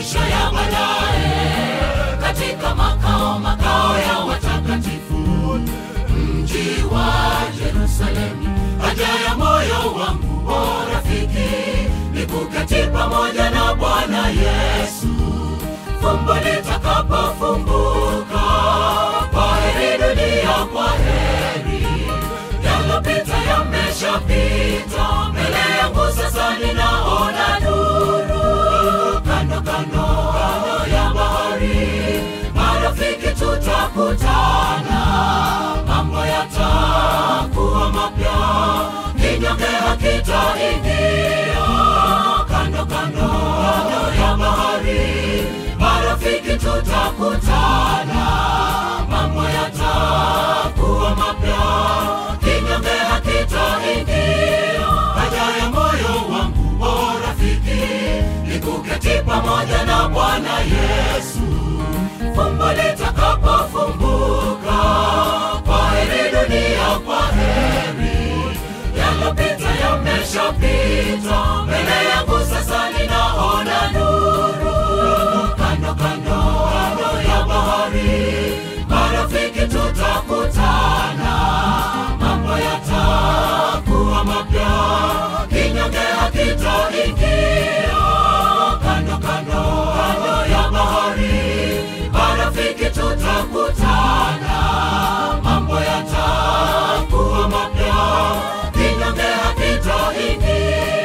maisha ya baadaye katika makao makao ya watakatifu mji wa Yerusalemu. Haja ya moyo wangu o rafiki ni kuketi pamoja na Bwana Yesu, fumbo litakapofumbuka. Kwa heri dunia, kwa heri, yalopita yameshapita. Mbele yangu sasa ninaona nuru, kando kando kando ya bahari, marafiki tutakutana, mambo yatakuwa mapya, kinyonge hakitaingia. Kando kando kando ya bahari, marafiki tutakutana, mambo yatakuwa mapya, kinyonge hakitaingia. Haja ya moyo wangu o rafiki ni kuketi pamoja na Bwana Yesu, fumbo litakapofumbuka. Kwa heri dunia, kwa heri, yalopita yameshapita. Mbele yangu sasa ninaona nuru, kando kando kando ya bahari, marafiki tutakutana, mambo yatakuwa mapya, kinyonge hakitaingia. Kando kando kando ya bahari, marafiki tutakutana, mambo yatakuwa mapya, kinyonge hakitaingia.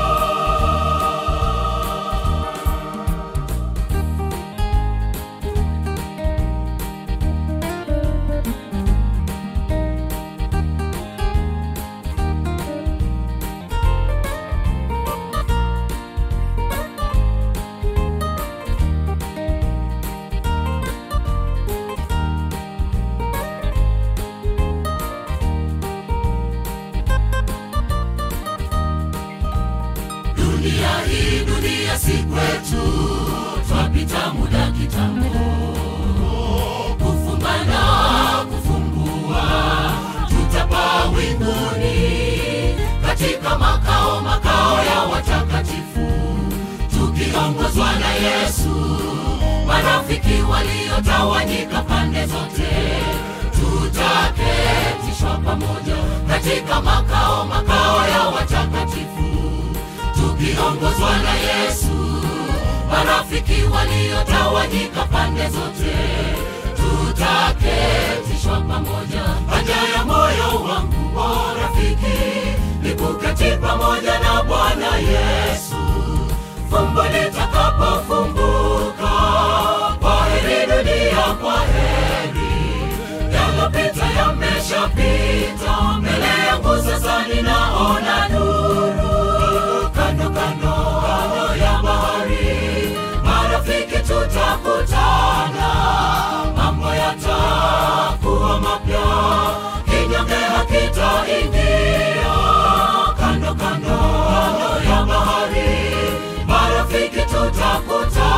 Dunia hii dunia si kwetu, twapita muda kitambo, kufumba na kufumbua, tutapaa winguni katika makao makao ya watakatifu, tukiongozwa na Yesu. Marafiki waliotawanyika pande zote, tutaketishwa pamoja katika makao makao ya watakatifu tukiongozwa na Yesu. Marafiki waliotawanyika pande zote, tutaketishwa pamoja. Haja ya moyo wangu o rafiki ni kuketi pamoja na Bwana Yesu, fumbo litakapofumbuka. Kwa heri dunia, kwa heri, yalopita yameshapita. Mbele yangu sasa ninaona nuru kando kando kando ya bahari, marafiki tutakutana, mambo yatakuwa mapya, kinyonge hakitaingia. Kando kando kando ya bahari, marafiki tutakutana